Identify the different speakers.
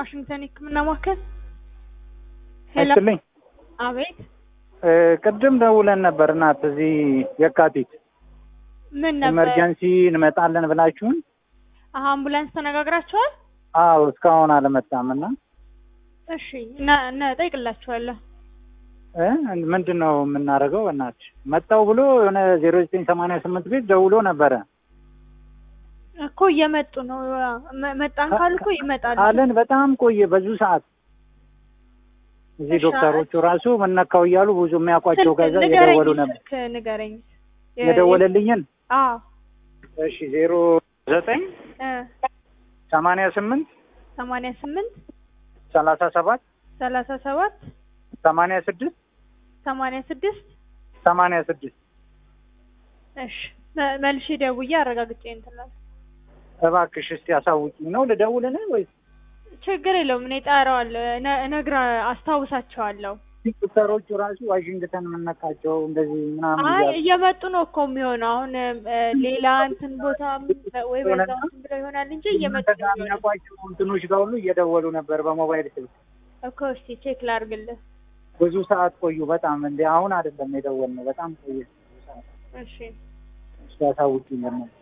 Speaker 1: ዋሽንግተን የህክምና ማዕከል። ሄሎ፣
Speaker 2: አይስልኝ
Speaker 1: አቤት።
Speaker 2: ቅድም ደውለን ነበር እናት እዚህ የካቲት
Speaker 1: ምን ነበር?
Speaker 2: ኤመርጀንሲ እንመጣለን ብላችሁን
Speaker 1: አሀ፣ አምቡላንስ ተነጋግራችኋል?
Speaker 2: አዎ እስካሁን አልመጣም እና
Speaker 1: እሺ፣ እና እና ጠይቅላችኋለሁ።
Speaker 2: እ ምንድን ነው የምናደርገው እናት መጣው ብሎ የሆነ ዜሮ ዘጠኝ ሰማንያ ስምንት ቤት ደውሎ ነበረ
Speaker 1: እኮ እየመጡ ነው። መ- መጣን ካሉ እኮ ይመጣሉ።
Speaker 2: አለን በጣም ቆየ ብዙ ሰዓት እዚህ
Speaker 1: እሺ፣
Speaker 2: ዶክተሮቹ ራሱ ምነካው እያሉ ብዙ የሚያውቋቸው
Speaker 1: ስልክ
Speaker 2: ከዛ
Speaker 1: ንገረኝ፣
Speaker 2: እየደወሉ ነበር
Speaker 1: ስልክ ንገረኝ። የ-
Speaker 2: የደወለልኝን
Speaker 1: አዎ
Speaker 2: እሺ ዜሮ ዘጠኝ
Speaker 1: እ
Speaker 2: ሰማንያ ስምንት
Speaker 1: ሰማንያ ስምንት
Speaker 2: ሰላሳ ሰባት
Speaker 1: ሰላሳ ሰባት
Speaker 2: ሰማንያ ስድስት
Speaker 1: ሰማንያ ስድስት
Speaker 2: ሰማንያ ስድስት
Speaker 1: እሺ መ- መልሼ ደውዬ አረጋግጬ እንትን እላለሁ።
Speaker 2: እባክሽ እስቲ አሳውቂኝ ነው ልደውልን ወይስ
Speaker 1: ችግር የለውም እኔ እጠራዋለሁ፣ እነ- እነግራ አስታውሳቸዋለሁ።
Speaker 2: ዶክተሮቹ ራሱ ዋሽንግተን የምነካቸው እንደዚህ ምናምን
Speaker 1: አይ
Speaker 2: እያሉ
Speaker 1: እየመጡ ነው እኮ የሚሆነው። አሁን እ፣ ሌላ እንትን ቦታ ወይ በዛው እንትን ብለው ይሆናል እንጂ እየመጡ
Speaker 2: እናንተ
Speaker 1: ነው
Speaker 2: ጋር
Speaker 1: የሚሆነው
Speaker 2: የሚያውቋቸው እንትኖች ጋር ሁሉ እየደወሉ ነበር በሞባይል ስልክ
Speaker 1: እኮ። እስኪ ቼክ ላድርግልህ።
Speaker 2: ብዙ ሰዓት ቆዩ። በጣም እንደ አሁን አይደለም የደወልነው፣ በጣም ቆየ።
Speaker 1: እሺ
Speaker 2: እስቲ አሳውቂኝ ለምን